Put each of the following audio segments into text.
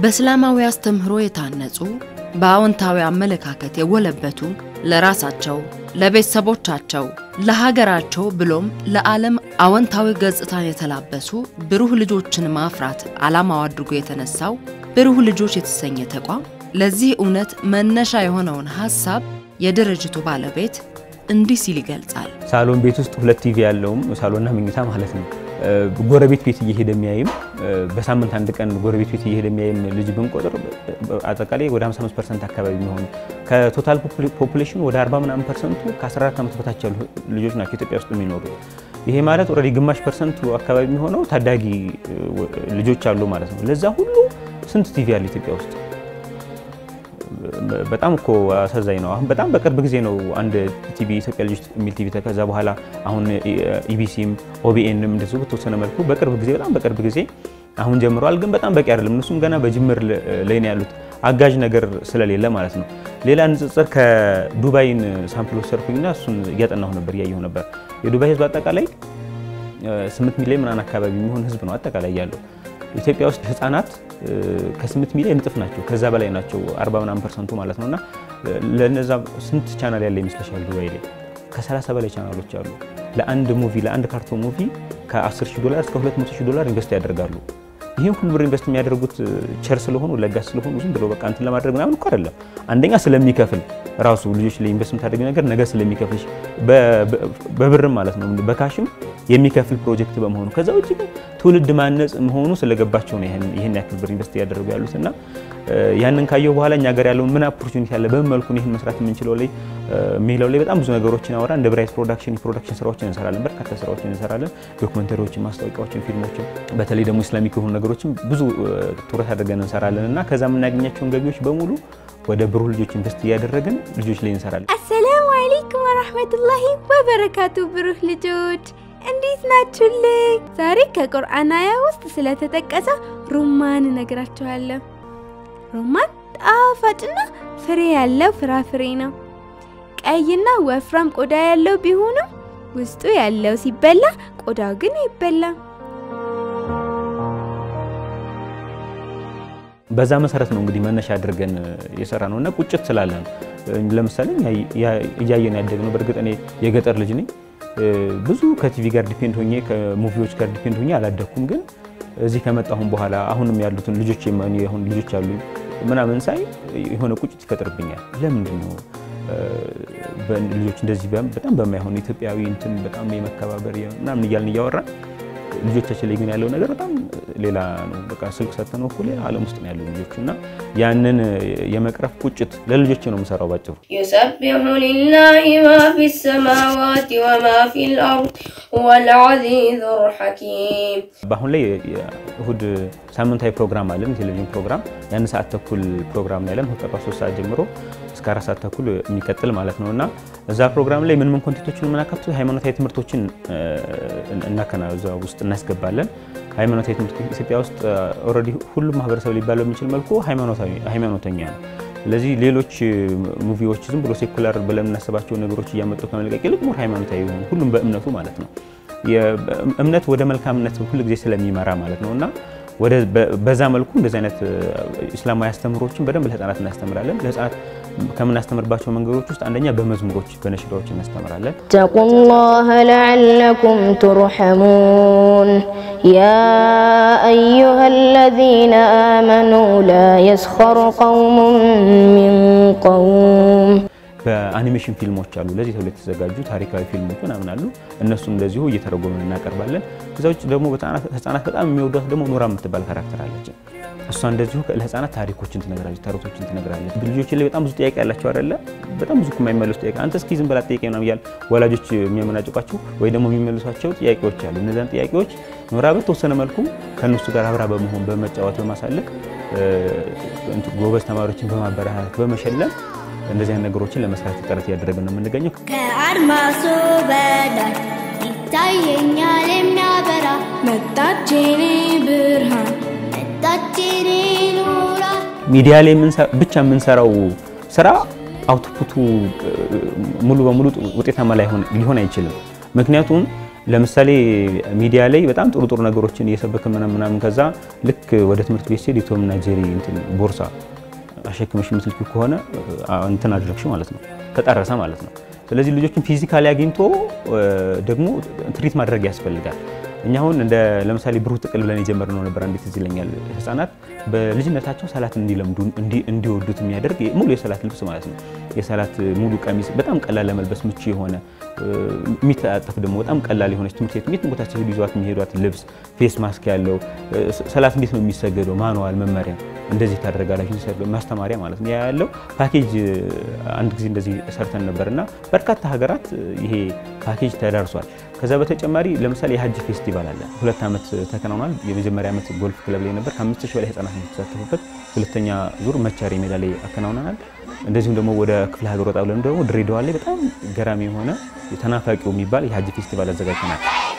በእስላማዊ አስተምህሮ የታነጹ በአዎንታዊ አመለካከት የጎለበቱ ለራሳቸው፣ ለቤተሰቦቻቸው፣ ለሀገራቸው ብሎም ለዓለም አዎንታዊ ገጽታን የተላበሱ ብሩህ ልጆችን ማፍራት ዓላማው አድርጎ የተነሳው ብሩህ ልጆች የተሰኘ ተቋም ለዚህ እውነት መነሻ የሆነውን ሀሳብ የድርጅቱ ባለቤት እንዲህ ሲል ይገልጻል። ሳሎን ቤት ውስጥ ሁለት ቲቪ ያለውም ሳሎንና መኝታ ማለት ነው። ጎረቤት ቤት እየሄደ የሚያይም በሳምንት አንድ ቀን ጎረቤት ቤት እየሄደ የሚያይም ልጅ ብንቆጥር አጠቃላይ ወደ 55 ፐርሰንት አካባቢ የሚሆኑ ከቶታል ፖፑሌሽኑ ወደ 40 ምናምን ፐርሰንቱ ከ14 ዓመት በታች ያሉ ልጆች ናቸው ኢትዮጵያ ውስጥ የሚኖሩ። ይሄ ማለት ኦልሬዲ ግማሽ ፐርሰንቱ አካባቢ የሚሆነው ታዳጊ ልጆች አሉ ማለት ነው። ለዛ ሁሉ ስንት ቲቪ አለ ኢትዮጵያ ውስጥ? በጣም እኮ አሳዛኝ ነው። አሁን በጣም በቅርብ ጊዜ ነው አንድ ቲቪ ኢትዮጵያ ልጆች የሚል ቲቪ ከዛ በኋላ አሁን ኢቢሲም ኦቢኤንም እንደዚሁ በተወሰነ መልኩ በቅርብ ጊዜ በጣም በቅርብ ጊዜ አሁን ጀምረዋል። ግን በጣም በቂ አይደለም። እነሱም ገና በጅምር ላይ ነው ያሉት አጋዥ ነገር ስለሌለ ማለት ነው። ሌላ ንጽጽር ከዱባይን ሳምፕል ወሰድኩኝና እሱን እያጠናሁ ነበር እያየሁ ነበር። የዱባይ ህዝብ አጠቃላይ 8 ሚሊዮን ምናምን አካባቢ የሚሆን ህዝብ ነው አጠቃላይ ያለው። ኢትዮጵያ ውስጥ ህጻናት ከ8 ሚሊዮን እጥፍ ናቸው፣ ከዛ በላይ ናቸው፣ 40 ምናምን ፐርሰንቱ ማለት ነውና ለነዛ ስንት ቻናል ያለ ይመስለሻል? ዱባይ ላይ ከ30 በላይ ቻናሎች አሉ። ለአንድ ሙቪ ለአንድ ካርቶን ሙቪ ከ10 ሺህ ዶላር እስከ 200 ሺህ ዶላር ኢንቨስት ያደርጋሉ። ይህን ሁሉ ብር ኢንቨስት የሚያደርጉት ቸር ስለሆኑ ለጋስ ስለሆኑ ዝም ብሎ በቃ እንትን ለማድረግ ምናምን እኮ አይደለም። አንደኛ ስለሚከፍል ራሱ ልጆች ላይ ኢንቨስት የምታደርግ ነገር ነገ ስለሚከፍልሽ በብርም ማለት ነው በካሽም የሚከፍል ፕሮጀክት በመሆኑ ከዛ ውጭ ግን ትውልድ ማነጽ መሆኑ ስለገባቸው ነው ይህን ያክል ብር ኢንቨስት እያደረጉ ያሉት እና ያንን ካየሁ በኋላ እኛ ሀገር ያለውን ምን ኦፖርቹኒቲ አለ፣ በምን መልኩ ይህን መስራት የምንችለው ላይ የሚለው ላይ በጣም ብዙ ነገሮችን አወራ። እንደ ብራይት ፕሮዳክሽን የፕሮዳክሽን ስራዎችን እንሰራለን፣ በርካታ ስራዎችን እንሰራለን። ዶክመንተሪዎችን፣ ማስታወቂያዎችን፣ ፊልሞችን በተለይ ደግሞ ኢስላሚክ የሆኑ ነገሮችን ብዙ ትኩረት አድርገን እንሰራለን እና ከዛ የምናገኛቸውን ገቢዎች በሙሉ ወደ ብሩህ ልጆች ኢንቨስት እያደረግን ልጆች ላይ እንሰራለን። አሰላሙ አለይኩም ወራህመቱላሂ ወበረካቱ። ብሩህ ልጆች እንዴት ናችሁልኝ? ዛሬ ከቁርአን አያ ውስጥ ስለተጠቀሰ ሩማን እነግራችኋለሁ። ሩማን ጣፋጭና ፍሬ ያለው ፍራፍሬ ነው። ቀይና ወፍራም ቆዳ ያለው ቢሆንም ውስጡ ያለው ሲበላ ቆዳው ግን አይበላም። በዛ መሰረት ነው እንግዲህ መነሻ አድርገን የሰራ ነው እና ቁጭት ስላለ ነው። ለምሳሌ እያየን ያደግነው በእርግጥ እኔ የገጠር ልጅ ነኝ። ብዙ ከቲቪ ጋር ዲፔንድ ሆኜ ከሙቪዎች ጋር ዲፔንድ ሆኜ አላደግኩም። ግን እዚህ ከመጣሁም በኋላ አሁንም ያሉትን ልጆች አሁን ልጆች አሉ ምናምን ሳይ የሆነ ቁጭት ይፈጥርብኛል። ለምንድን ነው ልጆች እንደዚህ በጣም በማይሆን ኢትዮጵያዊ እንትን በጣም የመከባበር ምናምን እያልን እያወራን ልጆቻችን ላይ ግን ያለው ነገር በጣም ሌላ ነው። በቃ ስልክ ሰጥተነው እኮ ሌላ ዓለም ውስጥ ነው ያለው ልጆች እና ያንን የመቅረፍ ቁጭት ለልጆች ነው የምሰራው ባጭሩ። يسبح لله ما في السماوات وما في الأرض هو العزيز الحكيم በአሁን ላይ እሁድ ሳምንታዊ ፕሮግራም አለን፣ የቴሌቪዥን ፕሮግራም ያን ሰዓት ተኩል ፕሮግራም ላይ ያለን ከጠዋት ሶስት ሰዓት ጀምሮ እስከ አራት ሰዓት ተኩል የሚቀጥል ማለት ነው እና እዛ ፕሮግራም ላይ ምን ምን ኮንቴንቶችን የምናካትቱ ሃይማኖታዊ ትምህርቶችን እናከና እዛ ውስጥ እናስገባለን። ሃይማኖታዊ ትምህርት ኢትዮጵያ ውስጥ ኦልሬዲ ሁሉም ማህበረሰብ ሊባለው የሚችል መልኩ ሃይማኖተኛ ነው። ስለዚህ ሌሎች ሙቪዎች ዝም ብሎ ሴኩላር ብለን የምናስባቸው ነገሮች እያመጡ ከመልቀቅ ይልቅ ሞር ሃይማኖታዊ የሆኑ ሁሉም በእምነቱ ማለት ነው እምነት ወደ መልካምነት ሁል ጊዜ ስለሚመራ ማለት ነው እና በዛ መልኩ እንደዚህ አይነት ኢስላማዊ አስተምህሮችን በደንብ ለህፃናት እናስተምራለን። ለህፃናት ከምናስተምርባቸው መንገዶች ውስጥ አንደኛ በመዝሙሮች በነሽዳዎች እናስተምራለን። اتقوا الله لعلكم ترحمون يا أيها الذين آمنوا لا يسخر قوم من قوم በአኒሜሽን ፊልሞች አሉ ለዚህ ተብሎ የተዘጋጁ ታሪካዊ ፊልሞች ምናምን አሉ። እነሱም እንደዚሁ እየተረጎምን እናቀርባለን። ከዛ ውጭ ደግሞ ህጻናት በጣም የሚወዷት ደግሞ ኖራ የምትባል ካራክተር አለች። እሷ እንደዚሁ ለህፃናት ታሪኮችን ትነግራለች፣ ተረቶችን ትነግራለች። ልጆች ላይ በጣም ብዙ ጥያቄ ያላቸው አይደለ? በጣም ብዙ የማይመለሱ ጥያቄ አንተ እስኪ ዝም በላ ጥያቄ ምናምን እያሉ ወላጆች የሚያመናጭቋቸው ወይ ደግሞ የሚመልሷቸው ጥያቄዎች አሉ። እነዚያን ጥያቄዎች ኖራ በተወሰነ መልኩ ከእነሱ ጋር አብራ በመሆን በመጫወት በማሳለፍ ጎበዝ ተማሪዎችን በማበረታታት በመሸለም እንደዚህ አይነት ነገሮችን ለመስራት ጥረት እያደረግን ነው የምንገኘው። ከአድማሱ በላይ ይታየኛል የሚያበራ መጣችኔ ብርሃን መጣችኔ ኑራ ሚዲያ ላይ ብቻ የምንሰራው ስራ አውትፑቱ ሙሉ በሙሉ ውጤታማ ሊሆን አይችልም። ምክንያቱም ለምሳሌ ሚዲያ ላይ በጣም ጥሩ ጥሩ ነገሮችን እየሰበክ ምናምን ምናምን ከዛ ልክ ወደ ትምህርት ቤት ሲሄድ የቶምና ጄሪ እንትን ቦርሳ አሸክመሽ የምትልኪ ከሆነ እንትን አድረግሽ ማለት ነው፣ ተጣረሰ ማለት ነው። ስለዚህ ልጆችን ፊዚካሊ አግኝቶ ደግሞ ትሪት ማድረግ ያስፈልጋል። እኛ አሁን እንደ ለምሳሌ ብሩህ ጥቅል ብለን የጀመርነው ነበር። እንዴት እዚህ ይለኛል ህጻናት በልጅነታቸው ሰላት እንዲለምዱ እንዲወዱት የሚያደርግ ሙሉ የሰላት ልብስ ማለት ነው። የሰላት ሙሉ ቀሚስ በጣም ቀላል ለመልበስ ምቹ የሆነ የሚተጣጠፍ ደግሞ በጣም ቀላል የሆነች ትምህርት ቤት የትም ቦታ ሲሄዱ ይዟት የሚሄዷት ልብስ ፌስ ማስክ ያለው ሰላት እንዴት ነው የሚሰገደው ማንዋል መመሪያ እንደዚህ ታደርጋላችሁ ማስተማሪያ ማለት ነው ያለው ፓኬጅ አንድ ጊዜ እንደዚህ ሰርተን ነበር እና በርካታ ሀገራት ይሄ ፓኬጅ ተዳርሷል። ከዛ በተጨማሪ ለምሳሌ የሀጅ ፌስቲቫል አለ። ሁለት ዓመት ተከናውኗል። የመጀመሪያ ዓመት ጎልፍ ክለብ ላይ ነበር። ከአምስት ሺህ በላይ ህጻናት የተሳተፉበት። ሁለተኛ ዙር መቻሬ ሜዳ ላይ አከናውነናል። እንደዚሁም ደግሞ ወደ ክፍለ ሀገር ወጣ ብለን ደግሞ ድሬዳዋ ላይ በጣም ገራሚ የሆነ ተናፋቂው የሚባል የሀጅ ፌስቲቫል አዘጋጅተናል።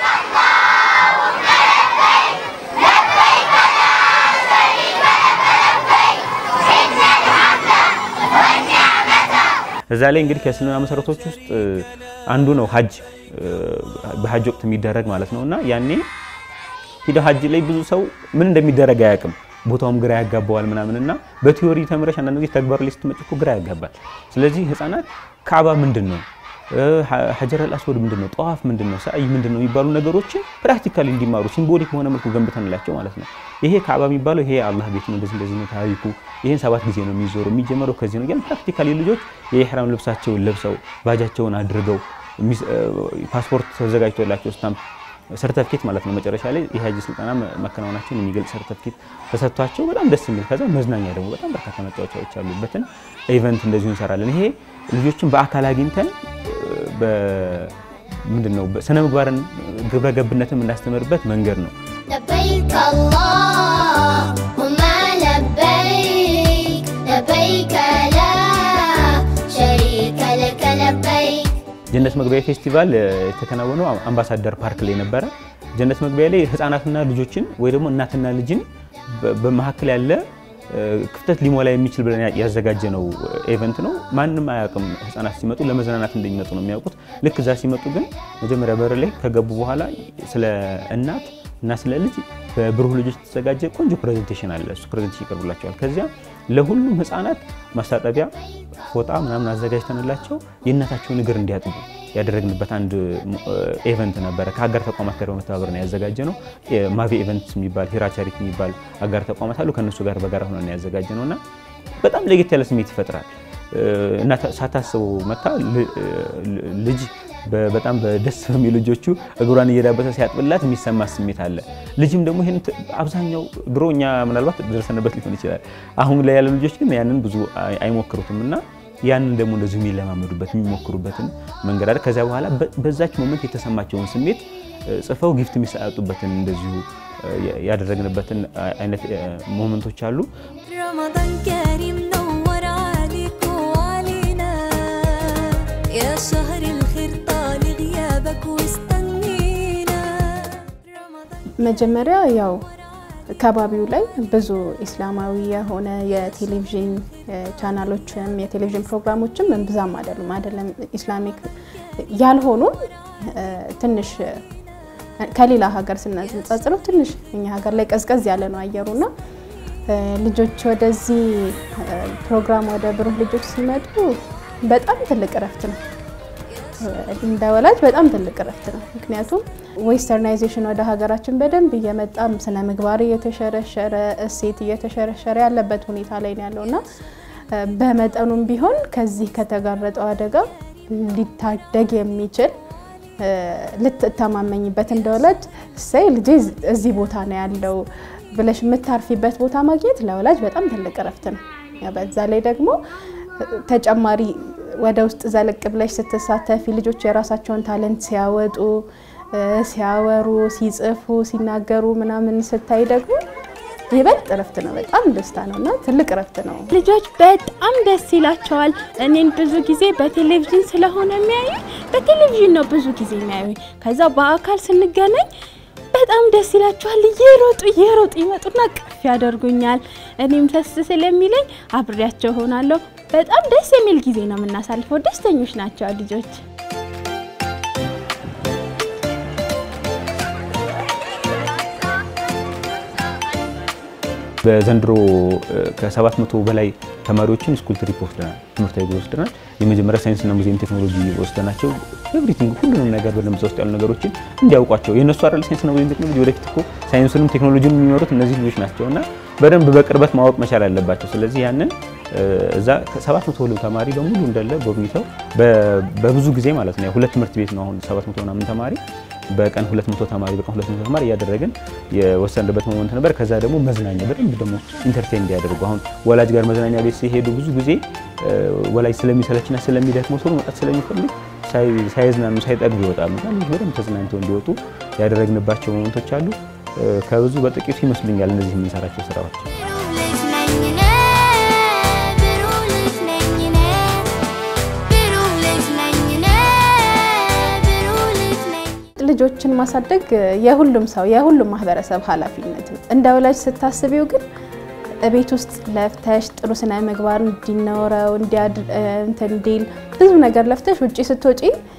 እዛ ላይ እንግዲህ ከእስልምና መሰረቶች ውስጥ አንዱ ነው ሀጅ በሀጅ ወቅት የሚደረግ ማለት ነው እና ያኔ ሂደው ሀጅ ላይ ብዙ ሰው ምን እንደሚደረግ አያውቅም። ቦታውም ግራ ያጋባዋል ምናምን እና በቲዮሪ ተምረሽ አንዳንድ ጊዜ ተግባር ላይ ስትመጪ እኮ ግራ ያጋባል። ስለዚህ ህፃናት ካዕባ ምንድን ነው፣ ሀጀረል አስወድ ምንድን ነው፣ ጠዋፍ ምንድን ነው፣ ሰዓይ ምንድን ነው የሚባሉ ነገሮችን ፕራክቲካሊ እንዲማሩ ሲምቦሊክ በሆነ መልኩ ገንብተንላቸው ማለት ነው። ይሄ ካዕባ የሚባለው ይሄ አላህ ቤት ነው፣ እንደዚህ እንደዚህ ነው ታሪኩ፣ ይሄን ሰባት ጊዜ ነው የሚዞሩ፣ የሚጀመረው ከዚህ ነው። ግን ፕራክቲካሊ ልጆች የኢህራም ልብሳቸውን ለብሰው ባጃቸውን አድርገው ፓስፖርት ተዘጋጅቶላቸው ስታምፕ ሰርተፍኬት ማለት ነው። መጨረሻ ላይ የሀጅ ስልጠና መከናወናቸውን የሚገልጽ ሰርተፍኬት ተሰጥቷቸው በጣም ደስ የሚል ከዛ መዝናኛ ደግሞ በጣም በርካታ መጫወቻዎች ያሉበትን ኢቨንት እንደዚሁ እንሰራለን። ይሄ ልጆችን በአካል አግኝተን ምንድን ነው ስነ ምግባርን ግብረ ገብነትን የምናስተምርበት መንገድ ነው። لبيك اللهم لبيك لبيك لا شريك لك لبيك ጀነት መግቢያ ፌስቲቫል የተከናወነው አምባሳደር ፓርክ ላይ ነበረ። ጀነት መግቢያ ላይ ህፃናትና ልጆችን ወይ ደግሞ እናትና ልጅን በመካከል ያለ ክፍተት ሊሞላ የሚችል ብለን ያዘጋጀ ነው ኤቨንት ነው። ማንም አያውቅም። ህፃናት ሲመጡ ለመዝናናት እንደሚመጡ ነው የሚያውቁት። ልክ እዛ ሲመጡ ግን መጀመሪያ በር ላይ ከገቡ በኋላ ስለ እናት እና ስለ ልጅ በብሩህ ልጆች የተዘጋጀ ቆንጆ ፕሬዘንቴሽን አለ። እሱ ፕሬዘንቴሽን ይቀርቡላቸዋል። ከዚያ ለሁሉም ህፃናት ማስታጠቢያ ፎጣ ምናምን አዘጋጅተንላቸው የእናታቸውን እግር እንዲያጥቡ ያደረግንበት አንድ ኤቨንት ነበረ። ከአጋር ተቋማት ጋር በመተባበር ነው ያዘጋጀ ነው። ማቪ ኤቨንት የሚባል ሂራ ቻሪቲ የሚባል አጋር ተቋማት አሉ። ከእነሱ ጋር በጋራ ሆነን ያዘጋጀ ነው እና በጣም ለየት ያለ ስሜት ይፈጥራል እና ሳታስበው መታ ልጅ በጣም በደስ በሚሉ ልጆቹ እግሯን እየዳበሰ ሲያጥብላት የሚሰማ ስሜት አለ። ልጅም ደግሞ ይህን አብዛኛው ድሮ እኛ ምናልባት ደርሰንበት ሊሆን ይችላል። አሁን ላይ ያሉ ልጆች ግን ያንን ብዙ አይሞክሩትም እና ያንን ደግሞ እንደዚሁ የሚለማመዱበት የሚሞክሩበትን መንገድ አለ። ከዚያ በኋላ በዛች ሞመንት የተሰማቸውን ስሜት ጽፈው ጊፍት የሚሰጡበትን እንደዚሁ ያደረግንበትን አይነት ሞመንቶች አሉ። رمضان كريم نور عليك وعلينا يا شهر الخير طال غيابك واستنينا رمضان መጀመሪያ ያው ከባቢው ላይ ብዙ ኢስላማዊ የሆነ የቴሌቪዥን ቻናሎችም የቴሌቪዥን ፕሮግራሞችም እምብዛም አይደሉም አይደለም ኢስላሚክ ያልሆኑ ትንሽ ከሌላ ሀገር ስናነጻጽረው ትንሽ እኛ ሀገር ላይ ቀዝቀዝ ያለ ነው አየሩና ልጆች ወደዚህ ፕሮግራም ወደ ብሩህ ልጆች ሲመጡ በጣም ትልቅ እረፍት ነው። እንደ ወላጅ በጣም ትልቅ እረፍት ነው። ምክንያቱም ዌስተርናይዜሽን ወደ ሀገራችን በደንብ እየመጣም ስነ ምግባር እየተሸረሸረ እሴት እየተሸረሸረ ያለበት ሁኔታ ላይ ነው ያለው እና በመጠኑም ቢሆን ከዚህ ከተጋረጠው አደጋ ሊታደግ የሚችል ልትተማመኝበት እንደ ወላጅ እሰይ ልጄ እዚህ ቦታ ነው ያለው ብለሽ የምታርፊበት ቦታ ማግኘት ለወላጅ በጣም ትልቅ እረፍት ነው። በዛ ላይ ደግሞ ተጨማሪ ወደ ውስጥ ዘለቅ ብለሽ ስትሳተፊ ልጆች የራሳቸውን ታለንት ሲያወጡ፣ ሲያወሩ፣ ሲጽፉ፣ ሲናገሩ ምናምን ስታይ ደግሞ ይበልጥ እረፍት ነው። በጣም ደስታ ነው እና ትልቅ እረፍት ነው። ልጆች በጣም ደስ ይላቸዋል። እኔን ብዙ ጊዜ በቴሌቪዥን ስለሆነ የሚያዩ በቴሌቪዥን ነው ብዙ ጊዜ የሚያዩ። ከዛ በአካል ስንገናኝ በጣም ደስ ይላቸዋል። እየሮጡ እየሮጡ ይመጡና ቅፍ ያደርጉኛል። እኔም ደስ ስለሚለኝ አብሬያቸው ሆናለሁ። በጣም ደስ የሚል ጊዜ ነው የምናሳልፈው። ደስተኞች ናቸው ልጆች። በዘንድሮ ከሰባት መቶ በላይ ተማሪዎችን ስኩል ትሪፕ ወስደናል፣ ትምህርታዊ ጉዞ ወስደናል። የመጀመሪያ ሳይንስና ሙዚየም ቴክኖሎጂ ወስደናቸው ኤቭሪቲንግ ሁሉንም ነገር በደንብ ውስጥ ያሉ ነገሮችን እንዲያውቋቸው የእነሱ አይደል ሳይንስና ሙዚየም ቴክኖሎጂ ወደፊት እኮ ሳይንሱንም ቴክኖሎጂን የሚመሩት እነዚህ ልጆች ናቸው እና በደንብ በቅርበት ማወቅ መቻል አለባቸው። ስለዚህ ያንን እዛ ሰባት መቶ ሁሉ ተማሪ በሙሉ እንዳለ ጎብኝተው በብዙ ጊዜ ማለት ነው ሁለት ትምህርት ቤት ነው አሁን ሰባት መቶ ምናምን ተማሪ በቀን 200 ተማሪ በቀን 200 ተማሪ እያደረግን የወሰንበት ሞመንት ነበር። ከዛ ደግሞ መዝናኛ በደንብ ደግሞ ኢንተርቴን እንዲያደርጉ አሁን ወላጅ ጋር መዝናኛ ቤት ሲሄዱ ብዙ ጊዜ ወላጅ ስለሚሰለችና ስለሚደክመው ሰው መውጣት ስለሚፈልግ ሳይዝናኑ ሳይጠግቡ ይወጣሉ። እና ልጆች በደንብ ተዝናንተው እንዲወጡ ያደረግንባቸው ሞመንቶች አሉ። ከብዙ በጥቂቱ ይመስሉኛል እነዚህ የምንሰራቸው ስራዎች። ልጆችን ማሳደግ የሁሉም ሰው የሁሉም ማህበረሰብ ኃላፊነት ነው። እንደ ወላጅ ስታስቢው ግን ቤት ውስጥ ለፍተሽ ጥሩ ስነ ምግባር እንዲኖረው እንዲል ብዙ ነገር ለፍተሽ ውጭ ስትወጪ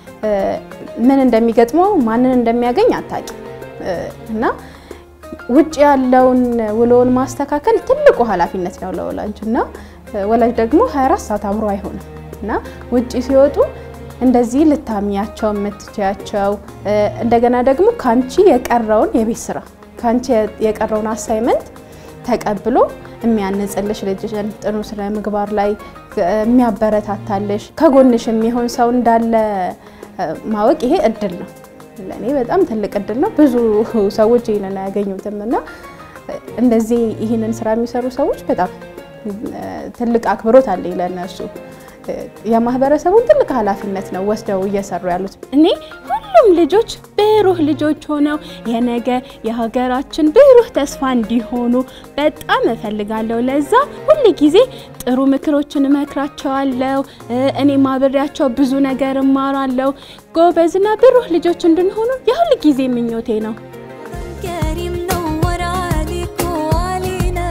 ምን እንደሚገጥመው ማንን እንደሚያገኝ አታቂ እና ውጭ ያለውን ውሎውን ማስተካከል ትልቁ ኃላፊነት ነው ለወላጅ እና ወላጅ ደግሞ 24 ሰዓት አብሮ አይሆንም እና ውጭ ሲወጡ እንደዚህ ልታሚያቸው የምትችያቸው እንደገና ደግሞ ካንቺ የቀረውን የቤት ስራ ካንቺ የቀረውን አሳይመንት ተቀብሎ የሚያንጽልሽ ልጅሽን ጥሩ ስነ ምግባር ላይ የሚያበረታታልሽ ከጎንሽ የሚሆን ሰው እንዳለ ማወቅ ይሄ እድል ነው። ለእኔ በጣም ትልቅ እድል ነው። ብዙ ሰዎች ይህንን አያገኙትም እና እንደዚህ ይህንን ስራ የሚሰሩ ሰዎች በጣም ትልቅ አክብሮት አለኝ ለእነሱ። የማህበረሰቡን ትልቅ ኃላፊነት ነው ወስደው እየሰሩ ያሉት። እኔ ሁሉም ልጆች ብሩህ ልጆች ሆነው የነገ የሀገራችን ብሩህ ተስፋ እንዲሆኑ በጣም እፈልጋለሁ። ለዛ ሁል ጊዜ ጥሩ ምክሮችን እመክራቸዋለሁ። እኔ ማብሬያቸው ብዙ ነገር እማራለሁ። ጎበዝና ብሩህ ልጆች እንድንሆኑ የሁል ጊዜ ምኞቴ ነው። كريم نور عليك وعلينا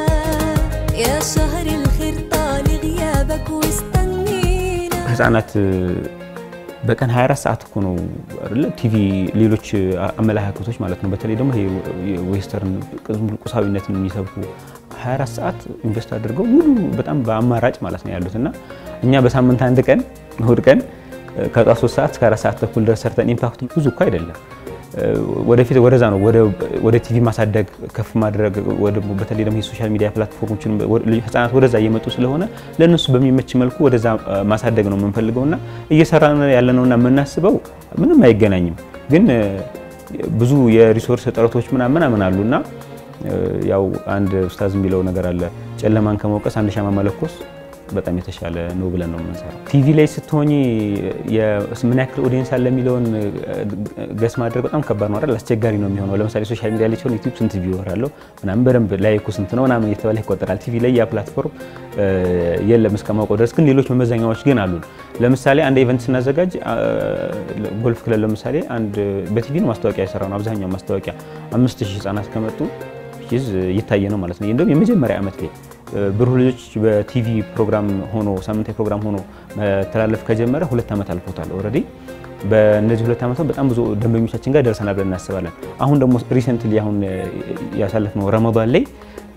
يا شهر الخير طال غيابك واستنينا ህጻናት በቀን 24 ሰዓት እኮ ነው አይደለ? ቲቪ ሌሎች አመለካከቶች ማለት ነው። በተለይ ደግሞ ይሄ ዌስተርን ቁሳዊነትን የሚሰብኩ 24 ሰዓት ኢንቨስት አድርገው ሙሉ በጣም በአማራጭ ማለት ነው ያሉት እና እኛ በሳምንት አንድ ቀን እሁድ ቀን ከጧት 3 ሰዓት እስከ 4 ሰዓት ተኩል ድረስ ሰርተን ኢምፓክቱ ብዙ እኮ አይደለም። ወደፊት ወደዛ ነው ወደ ቲቪ ማሳደግ ከፍ ማድረግ በተለይ ደግሞ የሶሻል ሚዲያ ፕላትፎርሞችን ህጻናት ወደዛ እየመጡ ስለሆነ ለእነሱ በሚመች መልኩ ወደዛ ማሳደግ ነው የምንፈልገው እና እየሰራ ያለነውና የምናስበው ምንም አይገናኝም። ግን ብዙ የሪሶርስ እጥረቶች ምናምን ምናምን አሉና ያው አንድ ኡስታዝ የሚለው ነገር አለ ጨለማን ከመውቀስ አንድ ሻማ መለኮስ በጣም የተሻለ ነው ብለን ነው የምንሰራው። ቲቪ ላይ ስትሆኚ ምን ያክል ኦዲየንስ አለ የሚለውን ገስ ማድረግ በጣም ከባድ ነው አይደል? አስቸጋሪ ነው የሚሆነው። ለምሳሌ ሶሻል ሚዲያ ላይ ሲሆን ዩቲዩብ ስንት ቪወር አለው ምናምን በደንብ ላይኩ ስንት ነው ምናምን እየተባለ ይቆጠራል። ቲቪ ላይ ያ ፕላትፎርም የለም እስከማውቀው ድረስ፣ ግን ሌሎች መመዘኛዎች ግን አሉን። ለምሳሌ አንድ ኢቨንት ስናዘጋጅ ጎልፍ ክለብ ለምሳሌ አንድ በቲቪ ነው ማስታወቂያ የሰራ ነው። አብዛኛው ማስታወቂያ አምስት ሺህ ህጻናት ከመጡ እየታየ ነው ማለት ነው። እንደውም የመጀመሪያ ዓመት ላይ ብሩህ ልጆች በቲቪ ፕሮግራም ሆኖ ሳምንታዊ ፕሮግራም ሆኖ መተላለፍ ከጀመረ ሁለት ዓመት አልፎታል ኦልሬዲ። በእነዚህ ሁለት ዓመታት በጣም ብዙ ደንበኞቻችን ጋር ደርሰናል ብለን እናስባለን። አሁን ደግሞ ሪሰንትሊ አሁን ያሳለፍነው ረመዳን ላይ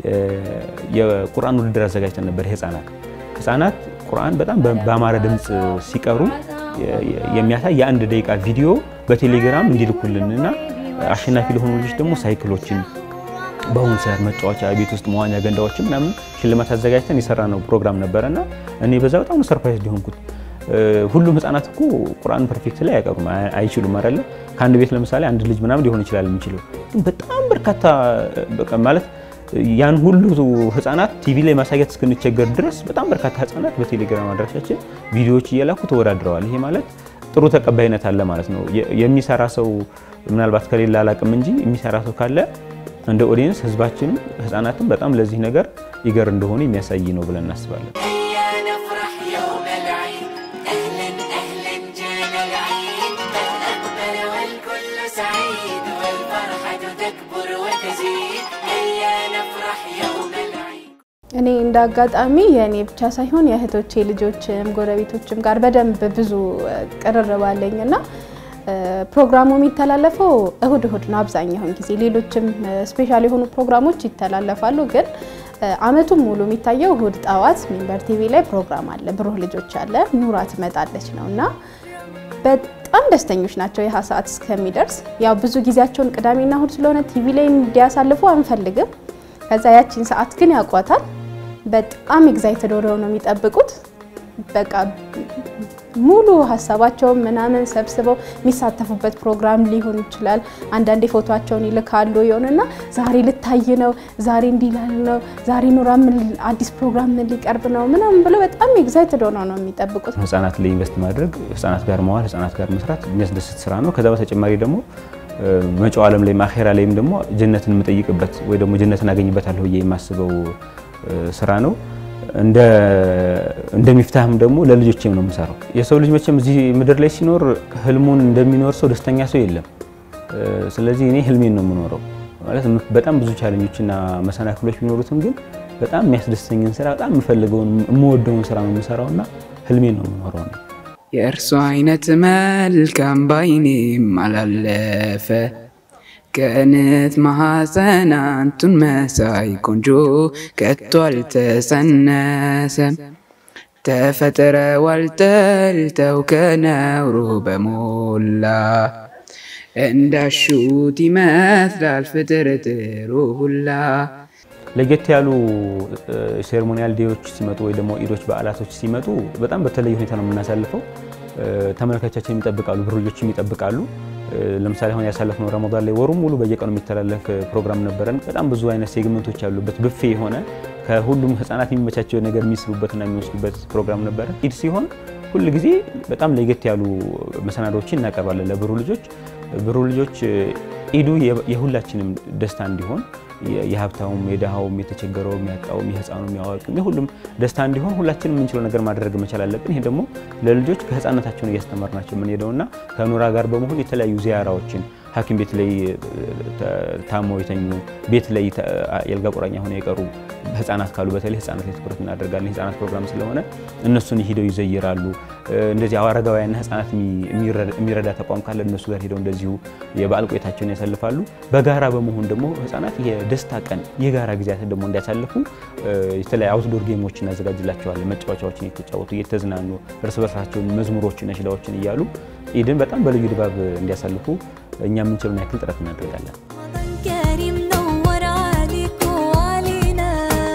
የቁርአን ውድድር አዘጋጅተን ነበር። ህጻናት ህጻናት ቁርአን በጣም በአማረ ድምፅ ሲቀሩ የሚያሳይ የአንድ ደቂቃ ቪዲዮ በቴሌግራም እንዲልኩልንና አሸናፊ ለሆኑ ልጆች ደግሞ ሳይክሎችን በአሁኑ ሰዓት መጫወቻ ቤት ውስጥ መዋኛ ገንዳዎችን ምናምን ሽልማት አዘጋጅተን የሰራ ነው ፕሮግራም ነበረና እኔ በዛ በጣም ሰርፕራይዝ ሊሆንኩት። ሁሉም ህጻናት እኮ ቁርአን ፐርፌክት ላይ አይቀሩም አይችሉም አይደለ? ከአንድ ቤት ለምሳሌ አንድ ልጅ ምናምን ሊሆን ይችላል የሚችለው፣ ግን በጣም በርካታ በቃ ማለት ያን ሁሉ ህጻናት ቲቪ ላይ ማሳየት እስክንቸገር ድረስ በጣም በርካታ ህጻናት በቴሌግራም አድራሻችን ቪዲዮዎች እየላኩ ተወዳድረዋል። ይሄ ማለት ጥሩ ተቀባይነት አለ ማለት ነው። የሚሰራ ሰው ምናልባት ከሌላ አላቅም እንጂ የሚሰራ ሰው ካለ እንደ ኦዲየንስ ህዝባችንም ህጻናትም በጣም ለዚህ ነገር ይገር እንደሆኑ የሚያሳይ ነው ብለን እናስባለን። እኔ እንደ አጋጣሚ የእኔ ብቻ ሳይሆን የእህቶቼ ልጆችም ጎረቤቶችም ጋር በደንብ ብዙ ቅርርብ አለኝ እና ፕሮግራሙ የሚተላለፈው እሁድ እሁድ ነው አብዛኛውን ጊዜ። ሌሎችም ስፔሻል የሆኑ ፕሮግራሞች ይተላለፋሉ፣ ግን አመቱን ሙሉ የሚታየው እሁድ ጠዋት ሚንበር ቲቪ ላይ ፕሮግራም አለ። ብሩህ ልጆች አለ፣ ኑራ ትመጣለች ነው እና በጣም ደስተኞች ናቸው ይህ ሰዓት እስከሚደርስ። ያው ብዙ ጊዜያቸውን ቅዳሜና እሁድ ስለሆነ ቲቪ ላይ እንዲያሳልፉ አንፈልግም። ከዛ ያቺን ሰዓት ግን ያውቋታል። በጣም ኤግዛይትድ ሆነው ነው የሚጠብቁት። በቃ ሙሉ ሀሳባቸውን ምናምን ሰብስበው የሚሳተፉበት ፕሮግራም ሊሆን ይችላል። አንዳንዴ ፎቶቸውን ይልካሉ የሆነና ዛሬ ልታይ ነው፣ ዛሬ እንዲላል ነው፣ ዛሬ ኑራ ምን አዲስ ፕሮግራም ምን ሊቀርብ ነው ምናምን ብለው በጣም ኤግዛይትድ ሆነው ነው የሚጠብቁት። ህጻናት ላይ ኢንቨስት ማድረግ፣ ህጻናት ጋር መዋል፣ ህጻናት ጋር መስራት የሚያስደስት ስራ ነው። ከዛ በተጨማሪ ደግሞ መጪው ዓለም ላይ አኼራ ላይም ደግሞ ጀነትን የምጠይቅበት ወይ ደግሞ ጀነትን አገኝበታለሁ ብዬ የማስበው ስራ ነው። እንደ እንደሚፍታህም ደግሞ ለልጆቼም ነው የምሰራው። የሰው ልጅ መቼም እዚህ ምድር ላይ ሲኖር ህልሙን እንደሚኖር ሰው ደስተኛ ሰው የለም። ስለዚህ እኔ ህልሜን ነው የምኖረው ማለት በጣም ብዙ ቻለኞችና መሰናክሎች ቢኖሩትም ግን በጣም የሚያስደስተኝን ስራ በጣም የምፈልገውን የምወደውን ስራ ነው የምሰራውና ህልሜን ነው የምኖረው ነው። የእርሱ አይነት መልካም ባይኔም አላለፈ ከእነት ማሐፀን አንቱን መሳይ ቆንጆ ከቶ አልተጸነሰም። ተፈጥረዋል ጠልተው ከነውሩ በሞላ እንዳሹት ይመስላል ፍጥርጥሩ ሁላ። ለየት ያሉ ሴሬሞኒያል ዴዎች ሲመጡ ወይ ደግሞ ኢዶች በዓላቶች ሲመጡ በጣም በተለየ ሁኔታ ነው የምናሳልፈው። ተመልካቻችን ይጠብቃሉ፣ ብሩህ ልጆችም ይጠብቃሉ። ለምሳሌ አሁን ያሳለፍነው ረመዳን ላይ ወሩም ሙሉ በየቀኑ የሚተላለፍ ፕሮግራም ነበረን። በጣም ብዙ አይነት ሴግመንቶች ያሉበት ብፌ የሆነ ከሁሉም ህጻናት የሚመቻቸው ነገር የሚስቡበትና የሚወስዱበት ፕሮግራም ነበረ። ኢድ ሲሆን ሁል ጊዜ በጣም ለየት ያሉ መሰናዶዎችን እናቀርባለን ለብሩህ ልጆች። ብሩህ ልጆች ኢዱ የሁላችንም ደስታ እንዲሆን የሀብታውም፣ የድሃውም፣ የተቸገረውም፣ ያጣውም፣ የህፃኑም፣ ያዋቂውም የሁሉም ደስታ እንዲሆን ሁላችንም የምንችለው ነገር ማድረግ መቻል አለብን። ይሄ ደግሞ ለልጆች ከህፃነታቸውን እያስተማርናቸው የምንሄደውና ከኑራ ጋር በመሆን የተለያዩ ዚያራዎችን ሐኪም ቤት ላይ ታመው የተኙ ቤት ላይ የአልጋ ቁራኛ ሆነው የቀሩ ህጻናት ካሉ በተለይ ህጻናት ላይ ትኩረት እናደርጋለን። የህጻናት ፕሮግራም ስለሆነ እነሱን ሂደው ይዘይራሉ። እንደዚህ አረጋውያንና ህጻናት የሚረዳ ተቋም ካለ እነሱ ጋር ሄደው እንደዚሁ የበዓል ቆይታቸውን ያሳልፋሉ። በጋራ በመሆን ደግሞ ህጻናት የደስታ ቀን የጋራ ጊዜያትን ደግሞ እንዲያሳልፉ የተለያዩ አውትዶር ጌሞች እናዘጋጅላቸዋለን። መጫወቻዎችን የተጫወቱ እየተዝናኑ እርስ በርሳቸውን መዝሙሮችን፣ ነሽዳዎችን እያሉ ኢድን በጣም በልዩ ድባብ እንዲያሳልፉ እኛ የምንችለውን ያክል ጥረት እናደርጋለን። كريم نور عليك وعلينا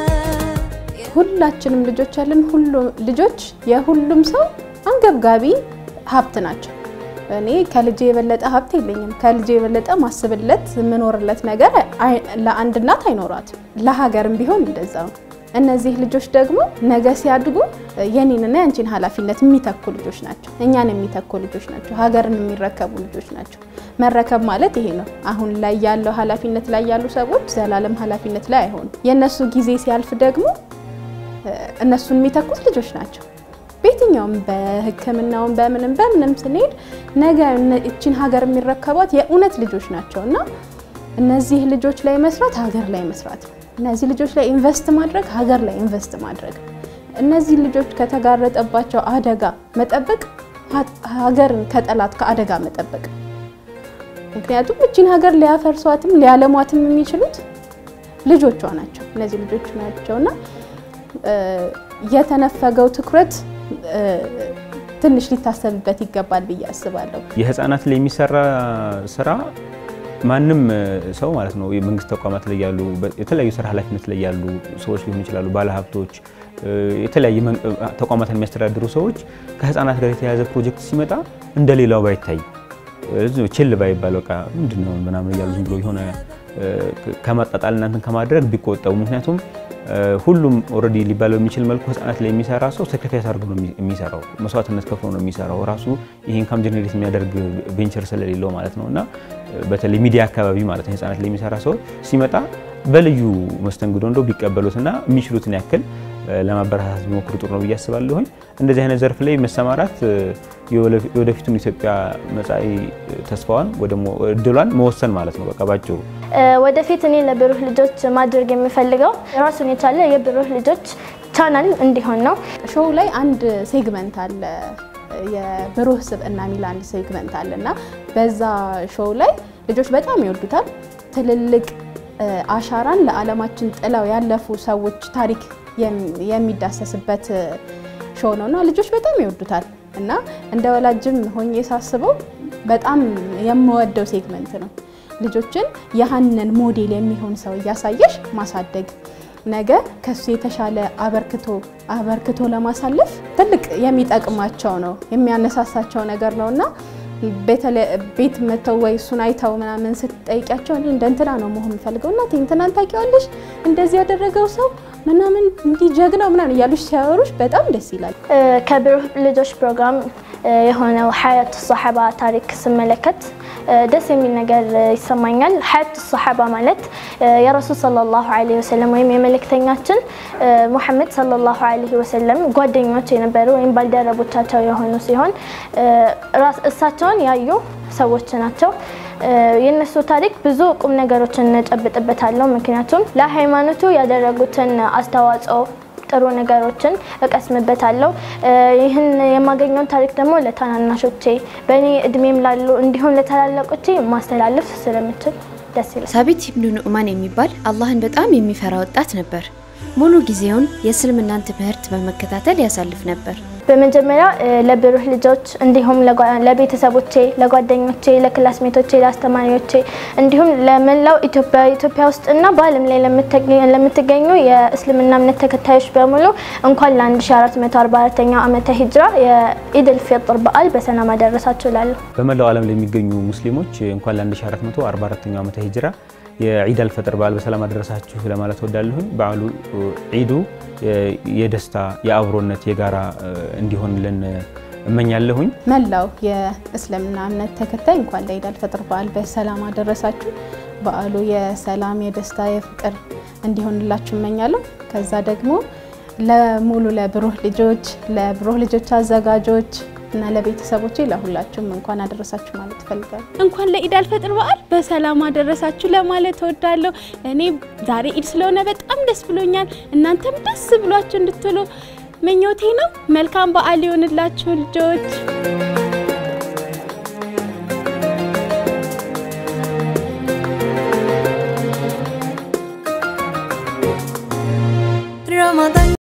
ሁላችንም ልጆች ያለን ሁሉ ልጆች የሁሉም ሰው አንገብጋቢ ሀብት ናቸው። እኔ ከልጄ የበለጠ ሀብት የለኝም። ከልጄ የበለጠ ማስብለት የምኖርለት ነገር አይ- ለአንድ እናት አይኖራትም። ለሀገርም ቢሆን እንደዛ ነው። እነዚህ ልጆች ደግሞ ነገ ሲያድጉ የኔንና የአንቺን ኃላፊነት የሚተኩ ልጆች ናቸው። እኛን የሚተኩ ልጆች ናቸው። ሀገርን የሚረከቡ ልጆች ናቸው። መረከብ ማለት ይሄ ነው። አሁን ላይ ያለው ኃላፊነት ላይ ያሉ ሰዎች ዘላለም ኃላፊነት ላይ አይሆኑም። የእነሱ ጊዜ ሲያልፍ ደግሞ እነሱን የሚተኩት ልጆች ናቸው። በየትኛውም በሕክምናውም በምንም በምንም ስንሄድ ነገ እነ- እቺን ሀገር የሚረከቧት የእውነት ልጆች ናቸው እና እነዚህ ልጆች ላይ መስራት ሀገር ላይ መስራት ነው። እነዚህ ልጆች ላይ ኢንቨስት ማድረግ ሀገር ላይ ኢንቨስት ማድረግ ነው። እነዚህ ልጆች ከተጋረጠባቸው አደጋ መጠበቅ ሀ- ሀገርን ከጠላት ከአደጋ መጠበቅ ምክንያቱም እቺን ሀገር ሊያፈርሷትም ሊያለሟትም የሚችሉት ልጆቿ ናቸው። እነዚህ ልጆች ናቸውና እ፣ የተነፈገው ትኩረት እ፣ ትንሽ ሊታሰብበት ይገባል ብዬ አስባለሁ። የህፃናት ላይ የሚሰራ ስራ ማንም ሰው ማለት ነው የመንግስት ተቋማት ላይ ያሉ በ- የተለያዩ ስራ ኃላፊነት ላይ ያሉ ሰዎች ሊሆኑ ይችላሉ፣ ባለሀብቶች፣ እ፣ የተለያየ መን- ተቋማትን የሚያስተዳድሩ ሰዎች ከህፃናት ጋር የተያያዘ ፕሮጀክት ሲመጣ እንደ ሌላው ባይታይ እዚሁ ችል ባይባል በቃ ምንድን ነው ምናምን እያሉ ዝም ብሎ የሆነ እ፣ ከማጣጣል እናንትን ከማድረግ ቢቆጠቡ ምክንያቱም እ፣ ሁሉም ኦልሬዲ ሊባል በሚችል መልኩ ህጻናት ላይ የሚሰራ ሰው ሳክሪፋይስ አድርጎ ነው የሚ- የሚሰራው መስዋዕትነት ከፍሎ ነው የሚሰራው ራሱ ይህ ኢንካም ጀኔሬት የሚያደርግ ቬንቸር ስለሌለው ማለት ነው እና እ፣ በተለይ ሚዲያ አካባቢ ማለት ነው ህጻናት ላይ የሚሰራ ሰው ሲመጣ በልዩ መስተንግዶ እንደው ቢቀበሉትና የሚችሉትን ያክል እ፣ ለማበረታታት ቢሞክሩ ጥሩ ነው ብዬ አስባለሁኝ። እንደዚህ አይነት ዘርፍ ላይ መሰማራት እ፣ የወለፊ- የወደፊቱን ኢትዮጵያ መጻኢ ተስፋዋን ወይ ደግሞ እድሏን መወሰን ማለት ነው በቃ ባጭሩ። ወደፊት እኔ ለብሩህ ልጆች ማድረግ የምፈልገው ራሱን የቻለ የብሩህ ልጆች ቻናል እንዲሆን ነው። ሾው ላይ አንድ ሴግመንት አለ የብሩህ ስብዕና የሚል አንድ ሴግመንት አለ እና በዛ ሾው ላይ ልጆች በጣም ይወዱታል። ትልልቅ አሻራን ለዓለማችን ጥለው ያለፉ ሰዎች ታሪክ የሚዳሰስበት ሾው ነው እና ልጆች በጣም ይወዱታል እና እንደ ወላጅም ሆኜ ሳስበው በጣም የምወደው ሴግመንት ነው። ልጆችን ያህንን ሞዴል የሚሆን ሰው እያሳየሽ ማሳደግ ነገ ከሱ የተሻለ አበርክቶ አበርክቶ ለማሳለፍ ትልቅ የሚጠቅማቸው ነው የሚያነሳሳቸው ነገር ነው እና ቤት መተው ወይ እሱን አይተው ምናምን ስትጠይቂያቸው እኔ እንደ እንትና ነው መሆን የምፈልገው እናቴ እንትናን ታውቂዋለሽ እንደዚህ ያደረገው ሰው ምናምን እንዲህ ጀግናው ምናምን እያሉሽ ሲያወሩሽ በጣም ደስ ይላል። ከብሩህ ልጆች ፕሮግራም የሆነው ሀያት ሰሓባ ታሪክ ስመለከት ደስ የሚል ነገር ይሰማኛል። ሀያት ሰሓባ ማለት የረሱል ሰለላሁ ዐለይሂ ወሰለም ወይም የመልእክተኛችን ሙሐመድ ሰለላሁ ዐለይሂ ወሰለም ጓደኞች የነበሩ ወይም ባልደረቦቻቸው የሆኑ ሲሆን እሳቸውን ያዩ ሰዎች ናቸው። የእነሱ ታሪክ ብዙ ቁም ነገሮችን እንጨብጥበታለሁ። ምክንያቱም ለሃይማኖቱ ያደረጉትን አስተዋጽኦ ጥሩ ነገሮችን እቀስምበታለሁ። ይህን የማገኘውን ታሪክ ደግሞ ለታናናሾቼ በእኔ እድሜም ላሉ እንዲሁም ለታላላቆቼ ማስተላለፍ ስለምችል ደስ ይላል። ሳቢት ኢብኑ ኑዕማን የሚባል አላህን በጣም የሚፈራ ወጣት ነበር። ሙሉ ጊዜውን የእስልምናን ትምህርት በመከታተል ያሳልፍ ነበር። በመጀመሪያ ለብሩህ ልጆች እንዲሁም ለቤተሰቦቼ፣ ለጓደኞቼ፣ ለክላስሜቶቼ፣ ለአስተማሪዎቼ እንዲሁም ለመላው ኢትዮጵያ ኢትዮጵያ ውስጥ እና በዓለም ላይ ለምትገኙ የእስልምና እምነት ተከታዮች በሙሉ እንኳን ለ1444ኛው ዓመተ ሂጅራ የኢድል ፊጥር በዓል በሰላም አደረሳችሁ እላለሁ። በመላው ዓለም ለሚገኙ ሙስሊሞች እንኳን ለ1444ኛው ዓመተ ሂጅራ የዒድ አልፈጥር በዓል በሰላም አደረሳችሁ ለማለት ወዳለሁኝ። በዓሉ ዒዱ የደስታ የአብሮነት የጋራ እንዲሆንልን እመኛለሁኝ። መላው የእስልምና እምነት ተከታይ እንኳን ለዒድ አልፈጥር በዓል በሰላም አደረሳችሁ። በዓሉ የሰላም የደስታ የፍቅር እንዲሆንላችሁ እመኛለሁ። ከዛ ደግሞ ለሙሉ ለብሩህ ልጆች ለብሩህ ልጆች አዘጋጆች እና ለቤተሰቦቼ ለሁላችሁም እንኳን አደረሳችሁ ማለት እፈልጋለሁ። እንኳን ለኢድ አልፈጥር በዓል በሰላም አደረሳችሁ ለማለት እወዳለሁ። እኔ ዛሬ ኢድ ስለሆነ በጣም ደስ ብሎኛል። እናንተም ደስ ብሏችሁ እንድትሉ ምኞቴ ነው። መልካም በዓል ይሆንላችሁ ልጆች።